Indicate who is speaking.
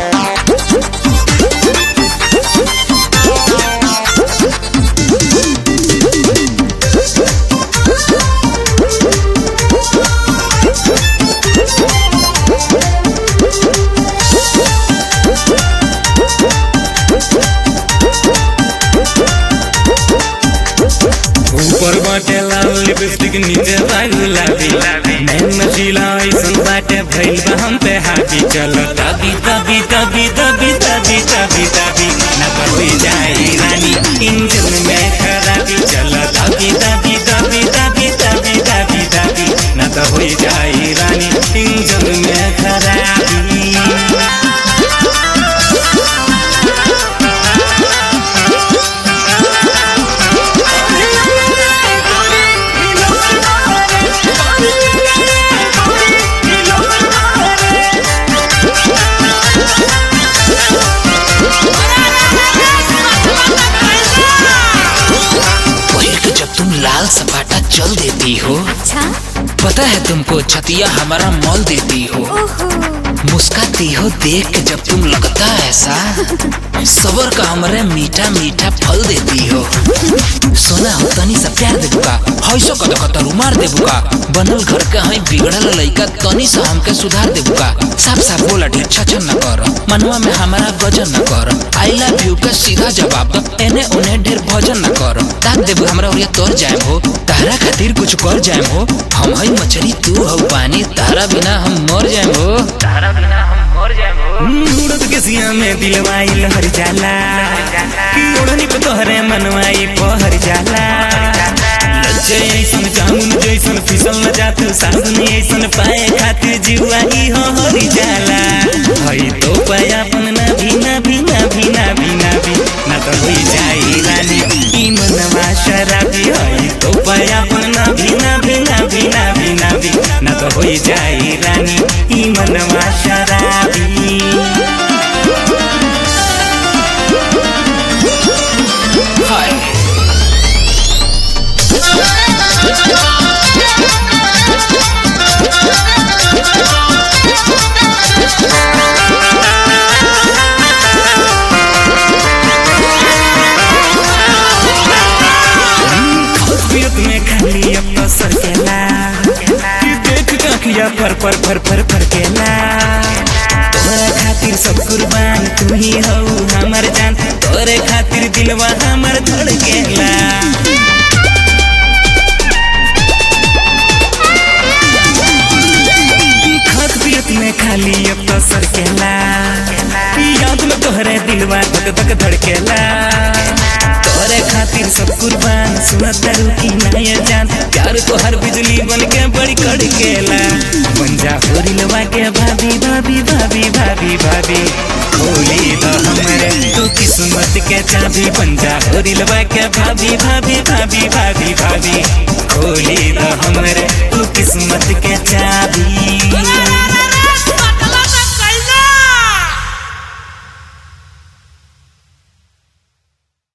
Speaker 1: ऊपर बाटे लाल लिपस्टिक नीचे लाल गुलाबी नैन नशीला ऐसन बाटे भइल बा हम पे हावी चलो तभी तभी तभी तभी तभी तभी तभी न बढ़ जाए रानी इंजन में खराबी चलो तभी तभी तभी तभी तभी तभी तभी न तो हो जाए रानी इंजन में खराबी
Speaker 2: पहिल के जब तुम लाल सपाटा चल देती हो
Speaker 3: अच्छा
Speaker 2: पता है तुमको छतिया हमारा मॉल देती हो
Speaker 3: ओहो
Speaker 2: मुस्काती हो देख के जब तुम लगता ऐसा सबर का हमरे मीठा मीठा फल देती हो सोना हो तनी सा प्यार देबू का हईसो कद कतर उमार देबू का बनल घर के हई बिगड़ल लइका तनी सा हमके सुधार देबू का साफ साफ बोला ढेर छछन न कर मनवा में हमारा गजन न कर आई लव यू का सीधा जवाब दो एने उन्हें ढेर भजन न कर ताक देबू हमरा ओरिया तोर जाए हो तारा खातिर कुछ कर जाए हो हम हई मछली तू हो पानी तारा बिना हम मर जाए हो तारा बिना हम मर जाए हो
Speaker 1: उड़द के सिया में दिलवाई लहर जाला कि ओढ़नी पे तोहरे मनवाई पहर जाला लज्जे ऐसन जामुन जैसन फिसल न जातू साबुन ऐसन पाए खातिर जीवा ही हो हरी जाला हई तो पाया अपन ना भी ना भी ना भी ना भी ना भी ना तो हुई जाई रानी ई मनवा शराबी हई तो पाया अपन ना भी ना भी ना भी ना भी ना भी ना तो हुई जाई रानी ई मनवा शराबी
Speaker 2: हाय
Speaker 1: पियत में खाली अब तो सरकेला कि देख काखिया फर फर फर फर फरकेला तोरा खातिर सब कुर्बान तू ही हो हमर जान तोरे खातिर दिलवा हमर धड़केला खात पियत में खाली अब तो सरकेला याद में तोहरे दिलवा धक धक धड़केला तोरे खातिर सब कुर्बान सुनत रुकी नय जान प्यार तो हर बिजली बन के बड़ी कड़केला बंजा होरिलवा के भाभी भाभी भाभी भाभी भाभी खोली तो हमरे तू किस्मत के चाबी बंजा होरिलवा के भाभी भाभी भाभी भाभी भाभी खोली तो हमरे तू किस्मत